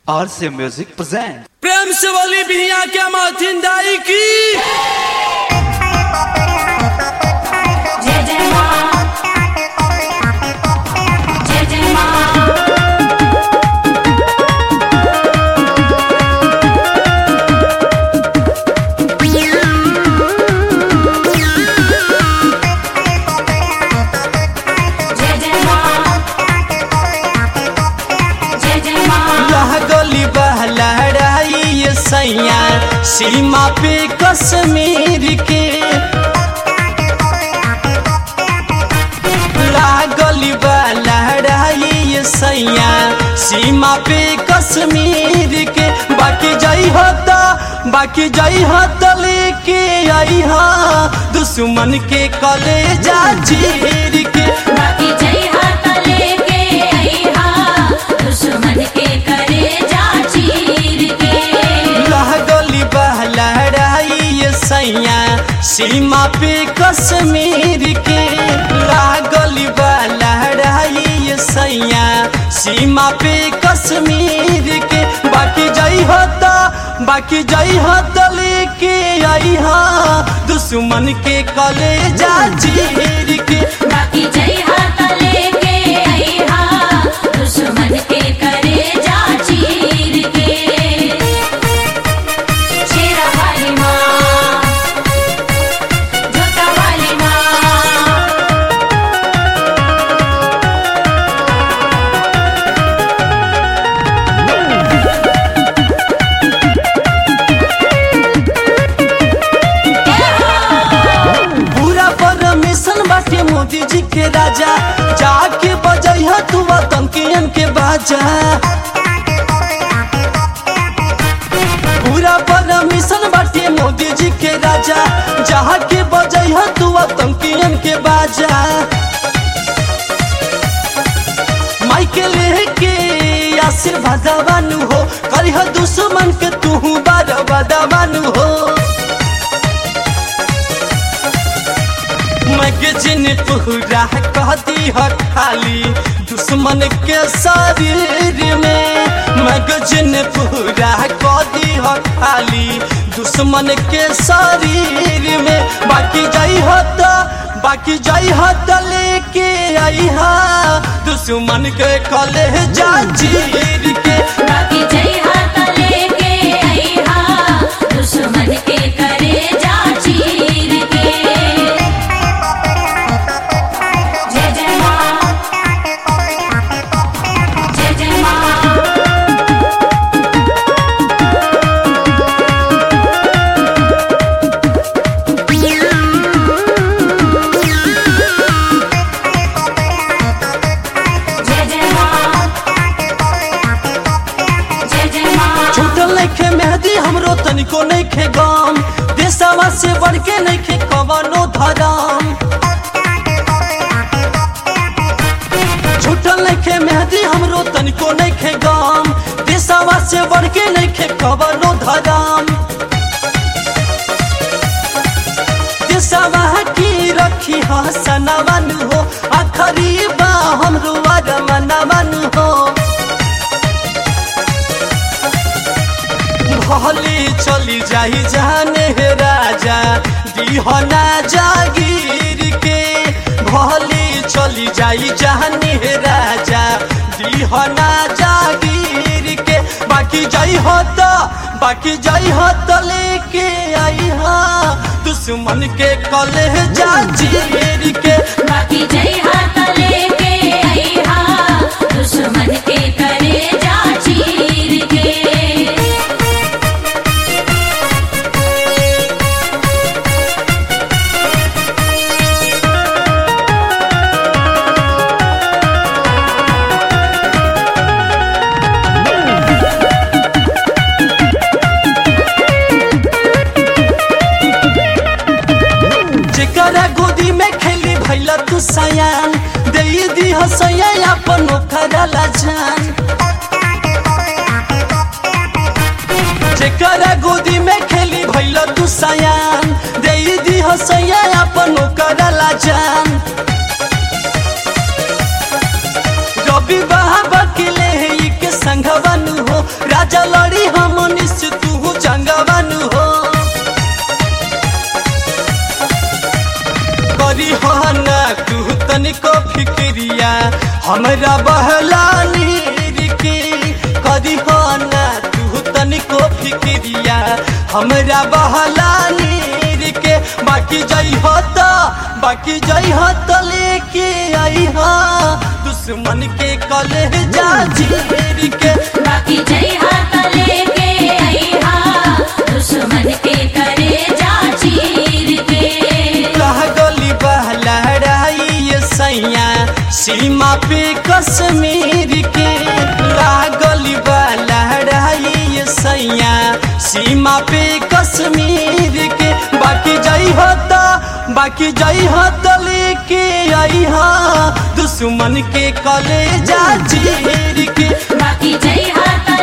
RC Music present. प्रेम से वाली बिहिया क्या माथिन दाई की जय जय माँ जय जय माँ जय जय माँ जय जय माँ यह गली बहलड़ाई ये सैया सीमा पे कश्मीर के लागली बहलड़ाई ये सैया सीमा पे कश्मीर के बाकी जाई होता बाकी जाई होता लेके आई हा दुश्मन के कलेजा चीर के बाकी जय हाथ लेके आई हा दुश्मन के करे जा चीर के लागली बहलड़ाई ये सैया सीमा पे कश्मीर के लागली बहलड़ाई ये सैया सीमा पे कश्मीर के बाकी जाई होता बाकी जाई होता लेके आई हा दुश्मन के कलेजा चीर के बाकी जय हाथ लेके आई हा दुश्मन के करे जा चीर के शेरा वाली माँ जोता वाली माँ पूरा परमिशन बाटे मोदी जी के राजा जाके बजैह तू आतंकियन के बाजा पूरा परमिशन बाटे मोदी जी के राजा जाके बजैह तू आतंकियन के बाजा माइके लेके आशीर्वाद बानू हो करिह दुश्मन के तू बार बानू हो मैगजीन पूरा कहती है खाली दुश्मन के शरीर में मैगजीन पूरा कहती है खाली दुश्मन के शरीर में बाकी जाई होता बाकी जाई होता लेके आई हा दुश्मन के कलेजा चीर के बाकी जय हाथ लेके आई हा दुश्मन के करे जा चीर के जय जय माँ जय जय माँ जय जय माँ जय जय माँ छूटल नइखे मेहदी हमरो तनिको नइखे गम देशवा से बढ़ के नइखे कवनो धरम छूटल नइखे मेहदी हमरो तनिको नइखे गम देशवा से बढ़ के नइखे कवनो धरम देशवा की रखी हसनवन हो आखरी बा हमरो अरमनवन हो भले चली जाई जाने हे राजा दीहना जागीर के भले चली जाई जाने हे राजा दीहना जागीर के बाकी जाई होता बाकी जाई होता लेके आई हा दुश्मन के कलेजा चीर के बाकी जय हाथ लेके आई हा दुश्मन के करे जा चीर के जेकरा गोदी में खेली भैला तू सयान दे दी हसैया अपन ओखरा ला जान जेकरा गोदी में खेली भैला तू सयान दे दी हसैया अपन ओखरा ला जान रवि बाबा के ले के संघवन हो राजा लड़ी हमनी से तू जंगवानु हो करी हो ना तू तनिको फिक्रिया हमरा बहला नीर के करी हो ना तू तनिको फिक्रिया हमरा बहला नीर के बाकी जई हो तो बाकी जई हो तो लेके आई हा दुश्मन के कलेजा चीर के बाकी जय हाथ लेके आई हा दुश्मन के करे जा चीर के कह गोली बहलड़ाई ये सैया सीमा पे कश्मीर के लागली बहलड़ाई ये सैया सीमा पे कश्मीर के बाकी जई होता बाकी जई होता लेके आई हा दुश्मन के कलेजा चीर के बाकी जय हाथ